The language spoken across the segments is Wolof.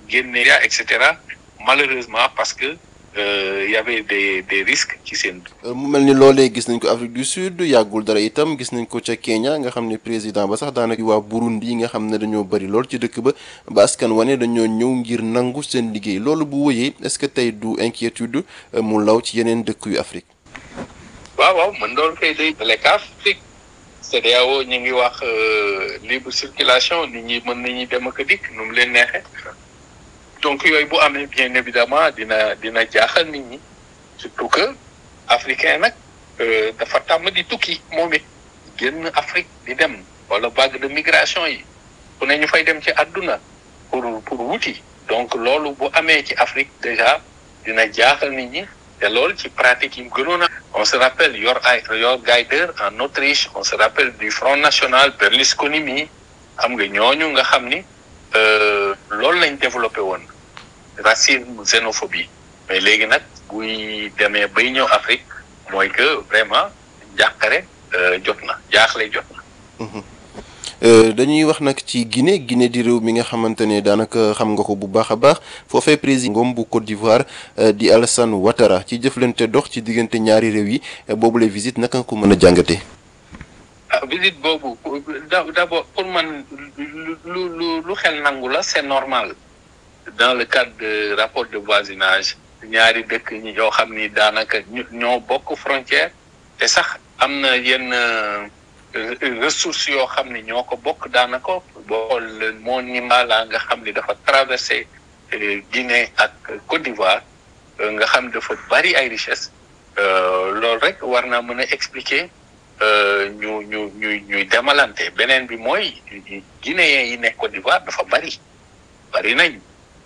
génne et cetera malheureusement parce que il y avait des des risques ci seen. mu mel ni loolee gis nañ ko Afrique du Sud yàggul dara itam gis nañ ko ca Kenya nga xam ne président ba sax daanaka waa Burundi nga xam ne dañoo bëri lool ci dëkk ba ba askan wane dañoo ñëw ngir nangu seen liggéey loolu bu wëyee est-ce que tey du inquiétude mu law ci yeneen dëkk yu Afrique. waaw waaw man doon koy day lekk Afrique CEDEAO ñu ngi wax libre circulation nit ñi mën nañu dem ak dikk nu mu leen neexee. donc yooyu bu amee bien évidemment dina dina jaaxal nit ñi surtout que africain nag dafa tàmm di tukki moom it génn Afrique di dem wala vague de migration yi ku ne ñu fay dem ci àdduna pour pour wuti donc loolu bu amee ci Afrique déjà dina jaaxal nit ñi te loolu ci pratique yi mu gënoon a on se rappelle Yor ay Yor Gaider en Autriche on se rappelle du Front National Berlusconi mi xam nga ñooñu nga xam ni loolu lañ développé woon racisme xénophobie mais léegi nag buy demee bay ñëw Afrique mooy que vraiment jàqare jot na jaaxle jot na. dañuy wax nag ci Guinée Guinée di réew mi nga xamante ne daanaka xam nga ko bu baax a baax foofee président ngoom bu Côte d'Ivoire di Alassane Ouattara ci jëflante dox ci diggante ñaari réew yi boobule visite naka nga ko mën a jàngatee. ah visite boobu d'abord pour man lu lu lu xel nangu la c'est normal dans le cadre de rapport de voisinage ñaari dëkk ñi yoo xam ni daanaka ñoo bokk frontière te sax am na yenn ressources yoo xam ni ñoo ko bokk daanaka boo xool moo Nimala nga xam ni dafa traversé Guinée ak Côte d'Ivoire nga xam dafa bari ay richesses loolu rek war naa mën a expliquer ñu ñu ñu ñuy demalante beneen bi mooy guinéens yi nekk Côte d'Ivoire dafa bari bari nañ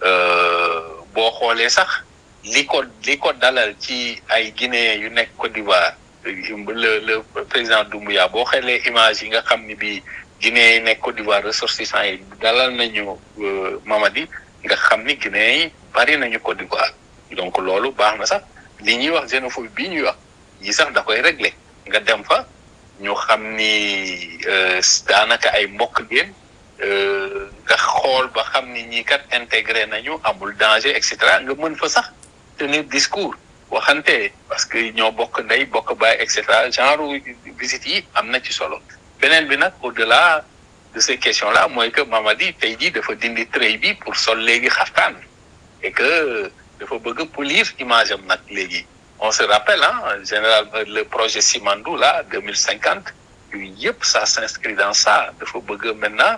boo xoolee sax li ko li ko dalal ci ay guinéens yu nekk Côte d'Ivoire le le président Doumbouya boo xoolee image yi nga xam ni bii guinéens yi nekk Côte d'Ivoire ressortissants yi dalal nañu Mamadi nga xam ni guinéens yi bari nañu Côte d'Ivoire donc loolu baax na sax li ñuy wax xénophobie bii ñuy wax yi sax da koy régler nga dem fa ñu xam ni daanaka ay mbokk ngeen nga xool ba xam ni ñii kat intégré nañu amul danger et cetera nga mën fa sax tenir discours waxante parce que ñoo bokk ndey bokk baay et cetera genre visite yi am na ci solo beneen bi nag au-delà de ces questions là mooy que Mamadi tey jii dafa dindi trait bi pour sol léegi xaftaan et que dafa bëgg polir image am nag léegi on se rappelle ah général le projet Simandou là deux mille cinquante yooyu yëpp ça s'inscrit dans ça dafa bëgg maintenant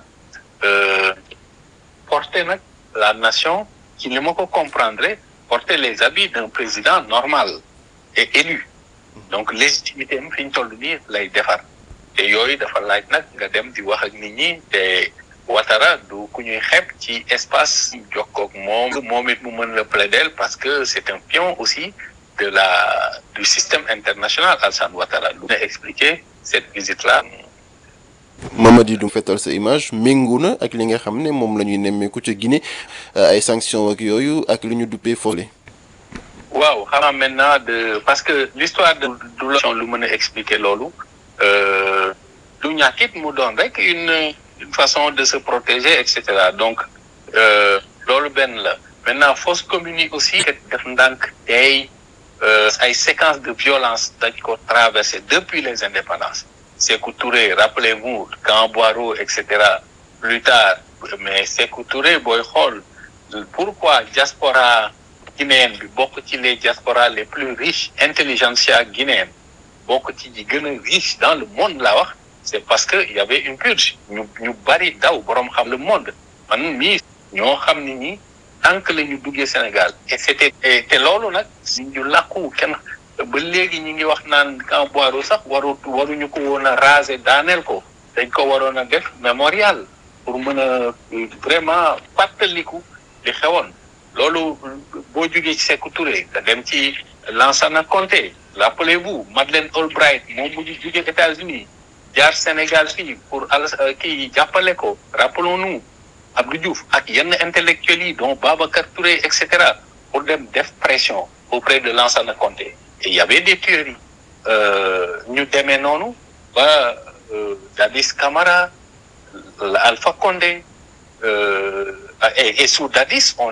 porter nag la nation ci li ma ko comprendre porter les habits d'un président normal et élu donc légitimité am fi ñu toll nii lay defar te yooyu dafa laaj nag nga dem di wax ak nit ñi te Ouattara du ku ñuy xeeb ci espace jokkoog moom moom it mu mën la plaider parce que c'est un pion aussi de la du système international Alassane Ouattara lu na expliquer cette visite là Mamadi du fetal sa image méngu na ak li nga xam ne moom la ñuy nemmeeku ca Guinée ay sanctions ak yooyu ak li ñu duppee foole waaw xanaa maintenant de parce que l'histoire de du la lu mën a expliquer loolu du ñàkkit mu doon rek une une façon de se protéger et cetera donc loolu benn la maintenant fausse commune aussi def ndànk tey ay séquences de violence dañ ko traversé depuis les indépendances Sékou Touré rappelez-vous Camp Boiro et cetera plus tard mais Sékou Touré booy xool pourquoi diaspora guinéenne bi bokk ci les diasporas les plus riches intelligentsia guinéenne bokk ci ji gën a riche dans le monde laa wax c'est parce que il y avait une purge ñu ñu bari daw boroom xam le monde man mii ñoo xam ni ñi tant que la ñu duggee Sénégal et c'était te loolu nag ñu làkku kenn ba léegi ñu ngi wax naan Camp Boiro sax waru waruñu ko woon a raser daaneel ko dañ ko waroon a def mémorial pour mën a vraiment fàttaliku li xewoon loolu boo jógee ci Sékou Touré nga dem ci Lansana Conté rappelez-vous Madeleine Albright moom mu ngi jógee États-Unis jaar Sénégal fii pour al kii jàppale ko rappelons-nous Abdou Diouf ak yenn intellectuels yi dont Babacar Touré et cetera pour dem def pression auprès de Lansana Conté et il y avait des théories ñu demee noonu ba Dadis Camara Alpha Condé et sous Dadis on